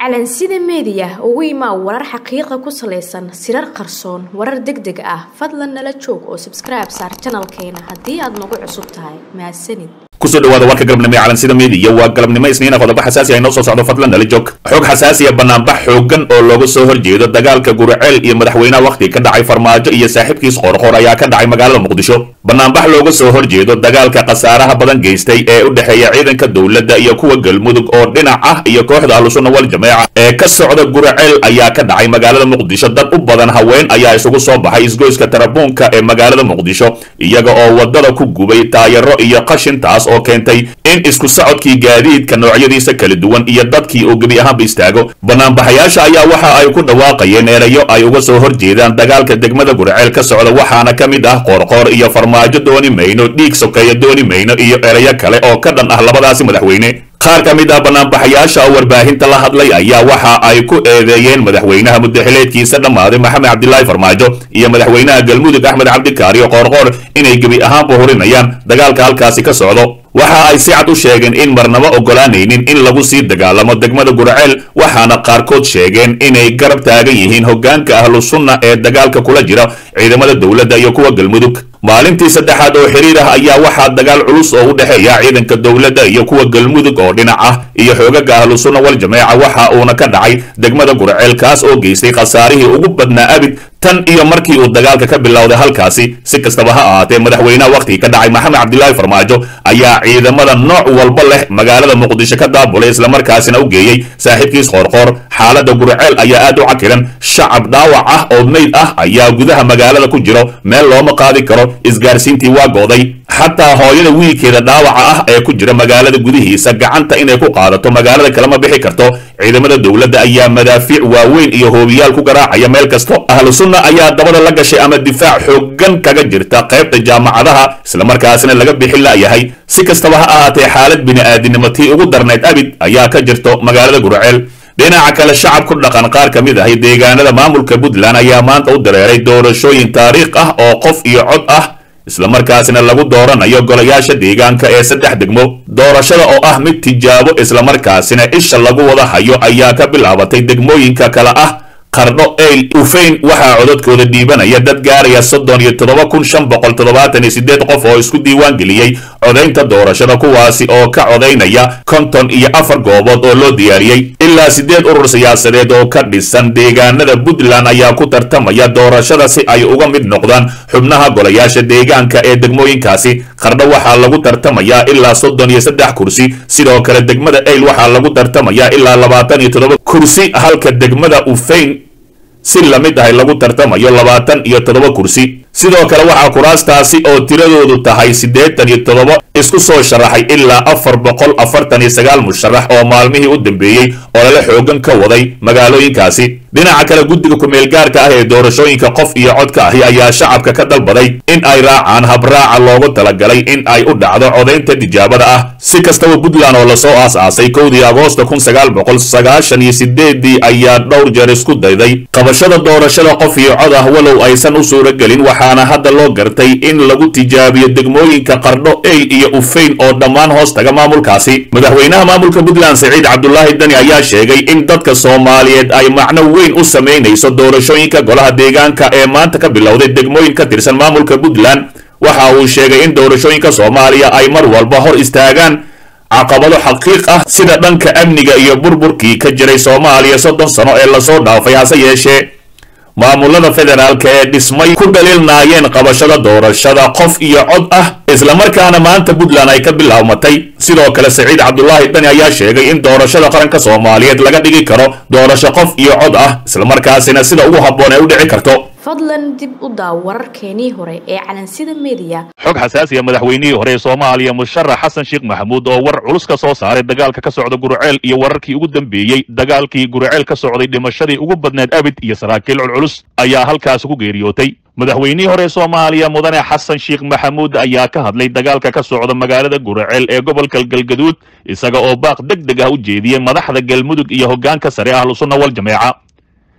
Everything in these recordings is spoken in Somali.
calansida meediya ugu imaa warar xaqiiqa ku salaysan sirar qarsoon warar deg deg ah fadlan nala joog oo sabskribe saar janalkeena haddii aad nagu cusub tahay mahadsanid kusoo dhawaada warka galabnimo ee calansida meediya waa galabnimo isniina qodobo xasaasi ah inoo soo socdo fadlan nala joog xog xasaasiya banaanbax xoogan oo looga soo horjeedo dagaalka guriceel iyo madaxweynaha wakhti ka dhacay farmaajo iyo saaxiibkiis qorqor ayaa ka dhacay magaalada muqdisho banaanbax looga soo horjeedo dagaalka khasaaraha badan geystay ee u dhexeeya ciidanka dowladda iyo kuwa galmudug oo dhinac ah iyo kooxda ahlusunna wal jameeca ee ka socda guriceel ayaa ka dhacay magaalada muqdisho dad u badan haween ayaa isugu soo baxay isgoyska tarabuunka ee magaalada muqdisho iyaga oo wadada ku gubay taayaro iyo qashintaas oo keentay in isku socodkii gaadiidka noocyadiisa kala duwan iyo dadkii uu gebi ahaanba istaago banaanbaxayaasha ayaa waxa ay ku dhawaaqayeen erayo ay uga soo horjeedaan dagaalka degmada guriceel ka socda waxaana ka mid ah qoorqoor iyo farmaajo dooni mayno dhiig sokeeya dooni mayno iyo erayo kale oo ka dhan ah labadaasi madaxweyne qaar ka mid ah banaanbaxayaasha oo warbaahinta la hadlay ayaa waxa ay ku eedeeyeen madaxweynaha muddaxileedkiisa dhammaaday maxamed cabdilaahi farmaajo iyo madaxweynaha galmudug axmed cabdikaariyo qoorqoor inay gebi ahaanba hurinayaan dagaalka halkaasi ka socdo waxa ay si cad u sheegeen in marnaba oggolaanaynin in lagu sii dagaalamo degmada gurceel waxaana qaarkood sheegeen inay garab taagan yihiin hoggaanka ahlu sunna ee dagaalka kula jira ciidamada dowladda iyo kuwa galmudug maalintii saddexaad oo xiriir ah ayaa waxaa dagaal culus oo u dhexeeya ciidanka dowladda iyo kuwa galmudug oo dhinac ah iyo xoogaga ahlu sunna wal jameeca waxa uuna ka dhacay degmada gurceel kaas oo geystay khasaarihii ugu badnaa abid tan iyo markii uu dagaalka ka bilowday halkaasi si kastaba ha ahaatee madaxweynaha wakhtigii ka dhacay maxamed cabdilaahi farmaajo ayaa ciidamada nooc walba leh magaalada muqdisho ka daabulay islamarkaasina u geeyey saaxiibkiis qoorqoor xaaladda gurceel ayaa aad u cakiran shacab dhaawac ah oo meyd ah ayaa gudaha magaalada ku jiro meel looma qaadi karo isgaarsiintii waa gooday xataa hooyada wiilkeeda dhaawaca ah ee ku jira magaalada gudihiisa gacanta inay ku qaadato magaalada kalema bixi karto ciidamada dowladda ayaa madaafiic waaweyn iyo hoobiyaal ku garaacaya meel kasto ahlu sunna ayaa dabada la gashay ama difaac xooggan kaga jirta qaybta jaamacadaha islamarkaasina laga bixin la'yahay si kastaba ha ahaatee xaalad bini'aadinimo tii ugu darnayd abid ayaa ka jirto magaalada gurceel dhinaca kale shacab ku dhaqan qaar ka mid ahi deegaanada maamulka puntland ayaa maanta u dareeray doorashooyin taariikh ah oo qof iyo cod ah islamarkaasina lagu dooranayo golayaasha deegaanka ee saddex degmo doorashada oo ah mid tijaabo islamarkaasina isha lagu wada hayo ayaa ka bilaabatay degmooyinka kale ah qardho eyl ufeyn waxaa codadkooda dhiibanaya dad gaaraya soddon iyo toddoba kun shan boqol toddobaatan iyo siddeed qof oo isku diiwaan geliyey codaynta doorashada kuwaasi oo ka codaynaya konton iyo afar goobood oo loo diyaariyey ilaa siddeed urur siyaasadeed oo ka dhisan deegaanada puntland ayaa ku tartamaya doorashada si ay uga mid noqdaan xubnaha golayaasha deegaanka ee degmooyinkaasi qardho waxaa lagu tartamayaa ilaa soddon iyo saddex kursi sidoo kale degmada eyl waxaa lagu tartamayaa ilaa labaatan iyo toddoba kursi halka degmada ufeyn si lamid ahay lagu tartamayo labaatan iyo toddoba kursi sidoo kale waxaa kuraastaasi oo tiradoodu tahay siddeetan iyo toddoba isku soo sharaxay ilaa afar boqol afartan iyo sagaal musharax oo maalmihii u dambeeyey oo lala xoogan ka waday magaalooyinkaasi dhinaca kale guddiga ku-meelgaarka ah ee doorashooyinka qof iyo codka ahi ayaa shacabka ka dalbaday in ay raacaan habraaca loogu talagalay in ay u dhacdo codaynta tijaabada ah si kastaba puntland oo lasoo aas-aasay kowdii agoosta kun sagaal boqol sagaashan iyo sideedii ayaa dhowr jeer isku dayday qabashada doorashada qof iyo cod ah walow aysan u suuragelin waxaana hadda loo gartay in lagu tijaabiyo degmooyinka qardho eyl iyo ufeyn oo dhammaan hoos taga maamulkaasi madaxweynaha maamulka puntland saciid cabdulaahi dani ayaa sheegay in dadka soomaaliyeed ay macno weyn u samaynayso doorashooyinka golaha deegaanka ee maanta ka bilowday degmooyin ka tirsan maamulka puntland waxa uu sheegay in doorashooyinka soomaaliya ay mar walba hor istaagaan caqabado xaqiiq ah sida dhanka amniga iyo burburkii ka jiray soomaaliya soddon sano ee lasoo dhaafay hase yeeshee maamulada federaalka ee dhismay ku dhaliilnaayeen qabashada doorashada qof iyo cod ah islamarkaana maanta puntland ay ka bilaabmatay sidoo kale saciid cabdulaahi dani ayaa sheegay in doorashada qaranka soomaaliyeed laga dhigi karo doorasho qof iyo cod ah islamarkaasina sida ugu habboon ay u dhici karto fadlan dib u daaw wararkeenii hore ee calansida meediya xog xasaasiya madaxweynihii hore ee soomaaliya musharax xasan sheekh maxamuud oo war culus ka soo saaray dagaalka ka socda gurceel iyo wararkii ugu dambeeyey dagaalkii gurceel ka socday dhimashadii ugu badneed abid iyo saraakiil culculus ayaa halkaasi ku geeriyootay madaxweynihii hore soomaaliya mudane xasan sheekh maxamuud ayaa ka hadlay dagaalka ka socda magaalada gurceel ee gobolka galgaduud isaga oo baaq deg deg ah u jeediyey madaxda galmudug iyo hoggaanka sare ahlusunna wal jameeca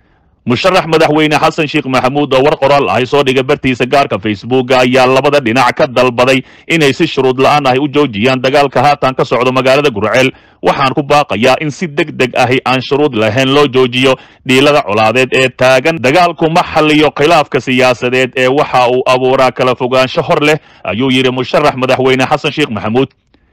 musharax madaxweyne xasan sheekh maxamuud oo war qoraal ahay soo dhigay bartiisa gaarka facebooka ayaa labada dhinac ka dalbaday inay si shuruud la-aan ahi u joojiyaan dagaalka haatan ka socdo magaalada gurceel waxaan ku baaqayaa in si deg deg ahi aan shuruud lahayn loo joojiyo dhiilada colaadeed ee taagan dagaalku ma xalliyo khilaafka siyaasadeed ee waxa uu abuuraa kala fogaansho hor leh ayuu yidhi musharax madaxweyne xasan sheekh maxamuud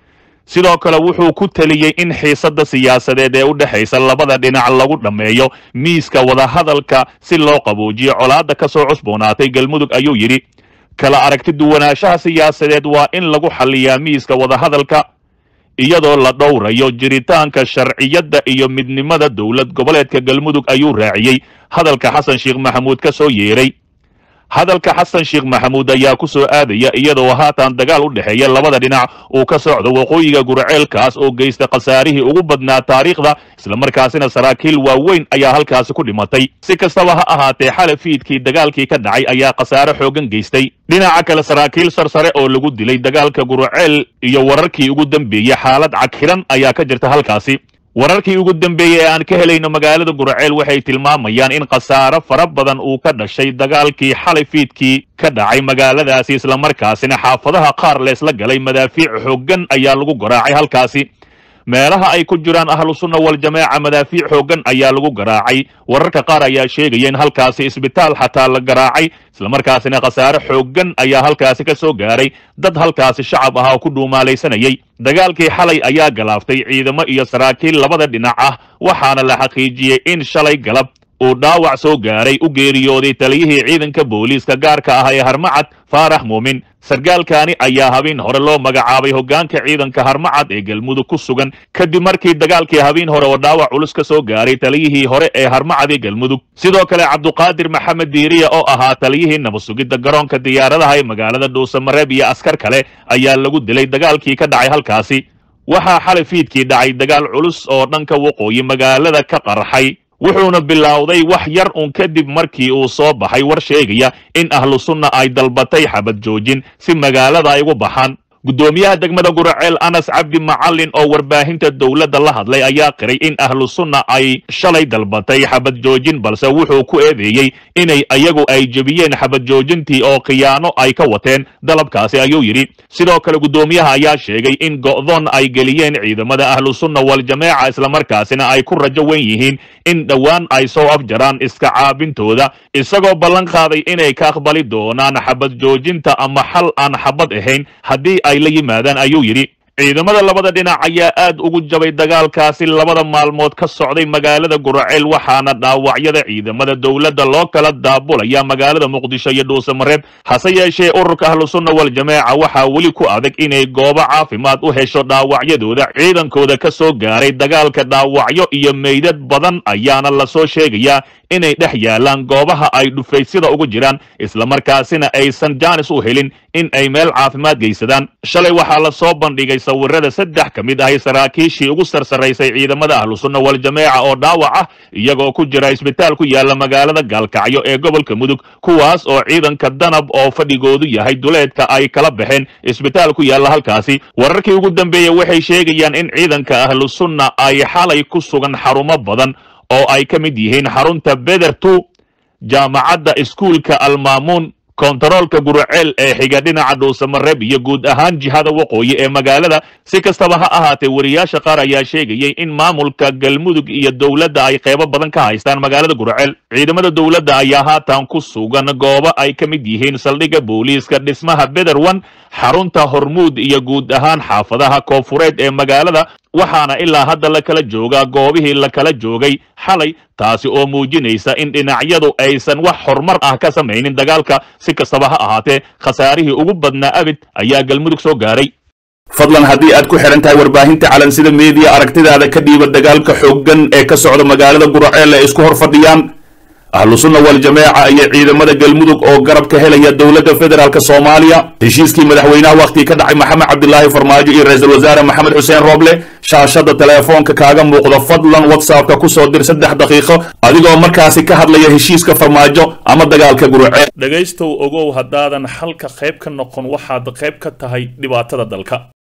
sidoo kale wuxuu ku teliyey in xiisadda siyaasadeed ee u dhexaysa labada dhinac lagu dhammeeyo miiska wadahadalka si loo qaboojiyo colaadda ka soo cusboonaatay galmudug ayuu yidhi kala aragti duwanaanshaha siyaasadeed waa in lagu xalliyaa miiska wadahadalka iyadoo la dhowrayo jiritaanka sharciyadda iyo midnimada dowlad goboleedka galmudug ayuu raaciyey hadalka xasan sheekh maxamuud ka soo yeeray hadalka xasan sheekh maxamuud ayaa ku soo aadaya iyadoo haatan dagaal u dhexeeya labada dhinac uu ka socdo waqooyiga gurceelkaas oo geysta khasaarihii ugu badnaa taariikhda islamarkaasina saraakiil waaweyn ayaa halkaasi ku dhimatay si kastaba ha ahaatee xale fiidkii dagaalkii ka dhacay ayaa khasaare xoogan geystay dhinaca kale saraakiil sarsare oo lagu dilay dagaalka gurceel iyo wararkii ugu dambeeyey xaalad cagxiran ayaa ka jirta halkaasi wararkii ugu dambeeyey ee aan ka helayno magaalada gurceel waxay tilmaamayaan in khasaaro fara badan uu ka dhashay dagaalkii xalay fiidkii ka dhacay magaaladaasi islamarkaasina xaafadaha qaar leesla galay madaafiic xooggan ayaa lagu garaacay halkaasi meelaha ay ku jiraan ahlu sunna waljamaaca madaafiic xooggan ayaa lagu garaacay wararka qaar ayaa sheegaya in halkaasi isbitaal xataa la garaacay islamarkaasina khasaare xooggan ayaa halkaasi ka soo gaaray dad halkaasi shacab ah oo ku dhuumaalaysanayay dagaalkii xalay ayaa galaaftay ciidamo iyo saraakiil labada dhinac ah waxaana la xaqiijiyey in shalay galab uu dhaawac soo gaaray u geeriyooday taliyihii ciidanka booliiska gaarka ah ee harmacad faarax muumin sargaalkaani ayaa habeen hore loo magacaabay hoggaanka ciidanka harmacad ee galmudug ku sugan kadib markii dagaalkii habeen hore oo dhaawac culus ka soo gaaray taliyihii hore ee harmacad ee galmudug sidoo kale cabduqaadir maxamed diiriya oo ahaa taliyihii nabadsugidda garoonka diyaaradaha ee magaalada dhuusamareeb iyo askar kale ayaa lagu dilay dagaalkii ka dhacay halkaasi waxaa xalay fiidkii dhacay dagaal culus oo dhanka waqooyi magaalada ka qarxay wuxuuna bilowday wax yar uun kadib markii uu soo baxay war sheegaya in ahlu sunna ay dalbatay xabad joojin si magaalada ay ugu baxaan guddoomiyaha degmada guraceel anas cabdi macalin oo warbaahinta dowladda la hadlay ayaa qiray in ahlu sunna ay shalay dalbatay xabad joojin balse wuxuu ku eedeeyey inay ayagu ay jebiyeen xabad joojintii oo khiyaano ay ka wateen dalabkaasi ayuu yidhi sidoo kale guddoomiyaha ayaa sheegay in go'doon ay geliyeen ciidamada ahlu sunna waljamaaca islamarkaasina ay ku rajo wen yihiin in dhowaan ay soo afjaraan iska caabintooda isagoo ballan qaaday inay ka aqbali doonaan xabad joojinta ama xal aan xabad ahayn haddii ay la yimaadaan ayuu yidhi ciidamada labada dhinac ayaa aad ugu jabay dagaalkaasi labada maalmood ka socday magaalada guraceel waxaana dhaawacyada ciidamada dowladda loo kala daabulaya magaalada muqdisho iyo dhuusamareeb hase yeeshee ururka ahlusunna waljamaaca waxaa weli ku adag inay goobo caafimaad u hesho dhaawacyadooda ciidankooda ka soo gaaray dagaalka dhaawacyo iyo meydad badan ayaana lasoo sheegayaa inay dhex yaalaan goobaha ay dhufaysyada ugu jiraan islamarkaasina aysan jaanis u helin in ay meel caafimaad geysadaan shalay waxaa la soo bandhigay sawirada saddex ka mid ahay saraakiishii ugu sarsaraysay ciidamada ahlusunna waljamaaca oo dhaawac ah iyagoo ku jira isbitaal ku yaala magaalada gaalkacyo ee gobolka mudug kuwaas oo ciidanka danab oo fadhigoodu yahay duleedka ay kala baxeen isbitaal ku yaalla halkaasi wararkii ugu dambeeya waxay sheegayaan in ciidanka ahlusunna ay xalay ku sugan xarumo badan oo ay ka mid yihiin xarunta bedertu jaamacadda iskuulka almaamuun kontaroolka guraceel ee xiga dhinaca dhuusamareeb iyo guud ahaan jihada waqooyi ee magaalada si kastaba ha ahaatee wariyaasha qaar ayaa sheegayay in maamulka galmudug iyo dowladda ay qeybo badan ka haystaan magaalada guraceel ciidamada dowladda ayaa haatan ku sugan goobo ay ka mid yihiin saldhigga booliiska dhismaha bederwan xarunta hormuud iyo guud ahaan xaafadaha koofureed ee magaalada waxaana ilaa hadda la kala joogaa goobihii la kala joogay xalay taasi oo muujinaysa in dhinacyadu aysan wax horumar ah ka samaynin dagaalka si kastaba ha ahaatee khasaarihii ugu badnaa abid ayaa galmudug soo gaaray fadlan haddii aad ku xidhan tahay warbaahinta calansida meediya aragtidaada ka dhiiba dagaalka xooggan ee ka socda magaalada guraceel ee isku hor fadhiyaan ahlu sunna waljamaaca iyo ciidamada galmudug oo garab ka helaya dowladda federaalk soomaaliya heshiiskii madaxweynaha wakhtii ka dhacay maxamed cabdilaahi farmaajo iyo ra-iisul wasaare maxamed xuseen rooble shaashada teleefoonka kaaga muuqda fadlan whatsappka kusoo dir saddex daqiiqo adigoo markaasi ka hadlaya heshiiska farmaajo ama dagaalka guraceel dhegaystow ogow haddaadan xalka qayb ka noqon waxaad qayb ka tahay dhibaatada dalka